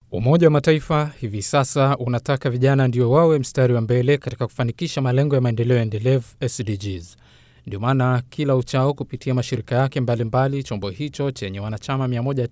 Umoja wa Mataifa hivi sasa unataka vijana ndio wawe mstari wa mbele katika kufanikisha malengo ya maendeleo endelevu SDGs. Ndio maana kila uchao kupitia mashirika yake mbalimbali mbali, chombo hicho chenye wanachama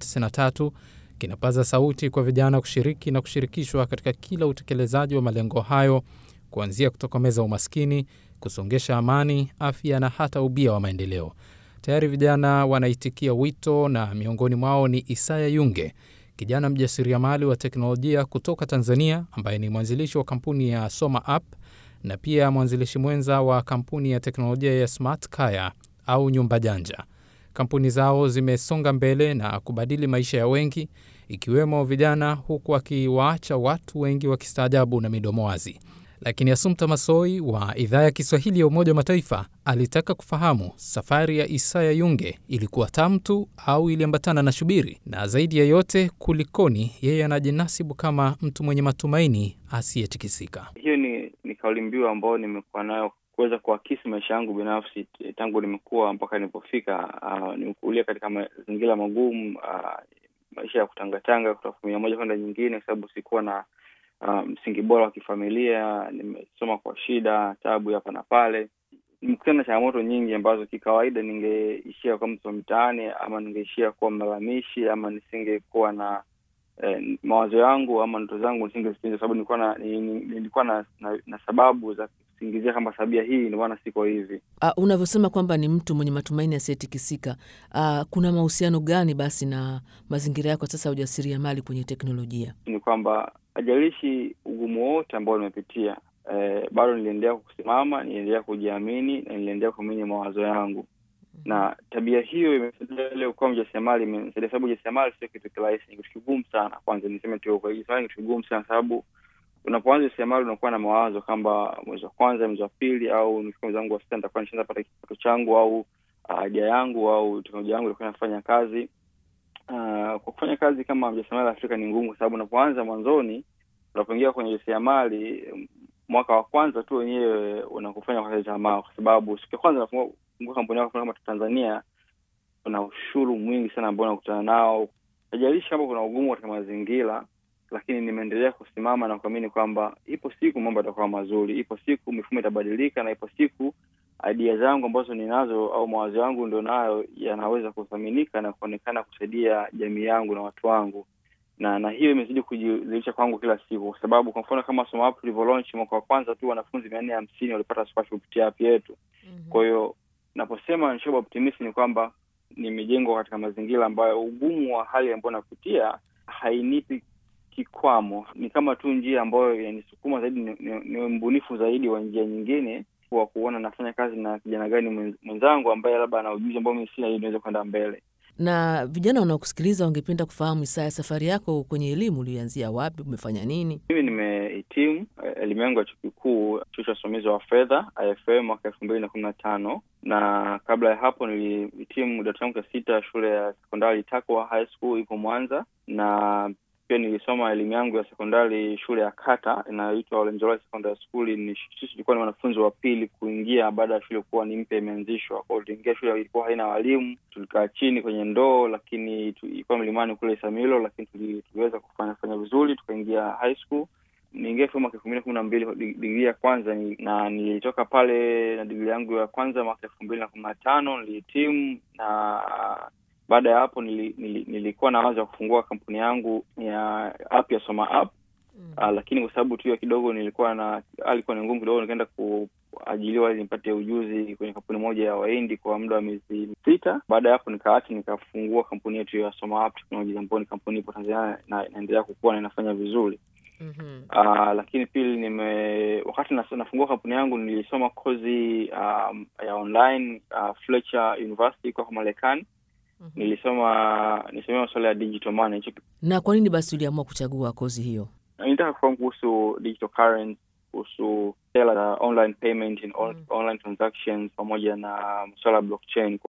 193 kinapaza sauti kwa vijana kushiriki na kushirikishwa katika kila utekelezaji wa malengo hayo, kuanzia kutokomeza umaskini, kusongesha amani, afya na hata ubia wa maendeleo. Tayari vijana wanaitikia wito na miongoni mwao ni Isaya Yunge, kijana mjasiriamali wa teknolojia kutoka Tanzania ambaye ni mwanzilishi wa kampuni ya Soma App na pia mwanzilishi mwenza wa kampuni ya teknolojia ya Smart Kaya au nyumba janja. Kampuni zao zimesonga mbele na kubadili maisha ya wengi ikiwemo vijana, huku wakiwaacha watu wengi wakistaajabu na midomo wazi. Lakini Asumta Masoi wa idhaa ya Kiswahili ya Umoja wa Mataifa alitaka kufahamu safari ya Isaya Yunge ilikuwa tamu tu au iliambatana na shubiri, na zaidi ya yote, kulikoni yeye anajinasibu kama mtu mwenye matumaini asiyetikisika. Hiyo ni, ni kauli mbiu ambayo nimekuwa nayo kuweza kuakisi maisha yangu binafsi tangu nimekuwa mpaka nilipofika. Uh, nimekulia katika mazingira magumu, uh, maisha ya kutangatanga kutoka familia moja kwenda nyingine, kwa sababu sikuwa na msingi um, bora wa kifamilia. Nimesoma kwa shida, tabu hapa na pale, nimekutana na changamoto nyingi ambazo kikawaida ningeishia kuwa mtu wa mtaani ama ningeishia kuwa mlalamishi ama nisingekuwa na eh, mawazo yangu ama ndoto zangu nisingezitimiza, sababu nilikuwa na nilikuwa na, na, na sababu za kusingizia kama sabia hii ndio maana siko hivi. Uh, unavyosema kwamba ni mtu mwenye matumaini asiyetikisika, uh, kuna mahusiano gani basi na mazingira yako sasa ya ujasiriamali kwenye teknolojia? Ni kwamba ajalishi ugumu wote ambao nimepitia, eh, bado niliendelea kusimama, niliendelea kujiamini na niliendelea kuamini mawazo yangu mm -hmm. na tabia hiyo imesaidia leo kuwa mjasiriamali, imenisaidia sababu ujasiriamali sio kitu kirahisi, ni kitu kigumu sana. Kwanza niseme tu kwa ujasiriamali ni kitu kigumu sana, sababu unapoanza ujasiriamali unakuwa na mawazo kwamba mwezi wa kwanza, mwezi wa pili, au nikifika mwezi wangu wa sita nitakuwa nishaanza pata kipato changu au idea uh, yangu au teknolojia yangu itakuwa inafanya kazi Uh, kwa kufanya kazi kama mjasiriamali Afrika ni ngumu, kwa sababu unapoanza mwanzoni, unapoingia kwenye ujasiriamali mwaka wa kwanza tu wenyewe unakufanya kwa tamaa, kwa sababu siku ya kwanza unafungua kampuni yako kama Tanzania, kuna ushuru mwingi sana ambao unakutana nao. Haijalishi kama kuna ugumu katika mazingira, lakini nimeendelea kusimama na kuamini kwamba ipo siku mambo yatakuwa mazuri, ipo siku mifumo itabadilika, na ipo siku idea zangu ambazo ninazo au mawazo yangu ndio nayo yanaweza kuthaminika na kuonekana kusaidia jamii yangu na watu wangu, na na hiyo imezidi kujidhihirisha kwangu kila siku, kwa sababu kwa mfano kama Soma App tulivyo launch mwaka wa kwanza tu wanafunzi mia nne hamsini walipata scholarship kupitia app yetu. mm -hmm. Kwa hiyo naposema nishoba optimist ni kwamba nimejengwa katika mazingira ambayo ugumu wa hali ambayo napitia hainipi kikwamo, ni kama tu njia ambayo yanisukuma zaidi, ni, ni, ni mbunifu zaidi wa njia nyingine wa kuona nafanya kazi na kijana gani mwenzangu ambaye labda ana ujuzi ambao mimi sina, ili niweze kwenda mbele. Na vijana wanaokusikiliza wangependa kufahamu, Isaya, safari yako kwenye elimu ulianzia wapi? Umefanya nini? Mimi nimehitimu elimu yangu ya chuo kikuu, chuo cha usimamizi wa fedha IFM mwaka elfu mbili na kumi na tano na kabla ya hapo nilihitimu darasa langu la sita shule ya sekondari Takwa High School ipo Mwanza, na pia nilisoma elimu yangu ya sekondari shule ya kata inayoitwa Olenjolai Secondary School. Ni sisi tulikuwa ni wanafunzi wa pili kuingia baada ya shule kuwa ni mpya imeanzishwa. Kwao tuliingia, shule ilikuwa haina walimu, tulikaa chini kwenye ndoo, lakini ilikuwa milimani kule Isamilo, lakini tuliweza kufanya fanya vizuri, tukaingia high school. Niingia mwaka elfu mbili na kumi na mbili digrii ya kwanza ni, na nilitoka pale na digrii yangu ya kwanza mwaka elfu mbili na kumi na tano nilihitimu na baada ya hapo nili, nili, nilikuwa na wazo ya kufungua kampuni yangu ya app ya Soma App mm. Uh, lakini kwa sababu tu hiyo kidogo nilikuwa na alikuwa ni ngumu kidogo, nikaenda kuajiliwa ili nipate ujuzi kwenye kampuni moja ya Wahindi kwa muda wa miezi sita. Baada ya hapo nikaacha, nikafungua kampuni yetu ya Soma App Technologies ambayo ni kampuni ipo Tanzania na inaendelea kukua na inafanya vizuri. Mm -hmm. Uh, lakini pili nime wakati nafungua kampuni yangu nilisoma kozi um, ya online uh, Fletcher University kwa Marekani. Mm -hmm. Nilisoma nilisomea masuala ya digital money. Na kwa nini basi uliamua kuchagua kozi hiyo? Nitaka kufahamu kuhusu digital currency, kuhusu sera za online payment in on, mm -hmm. online transactions pamoja na masuala ya blockchain.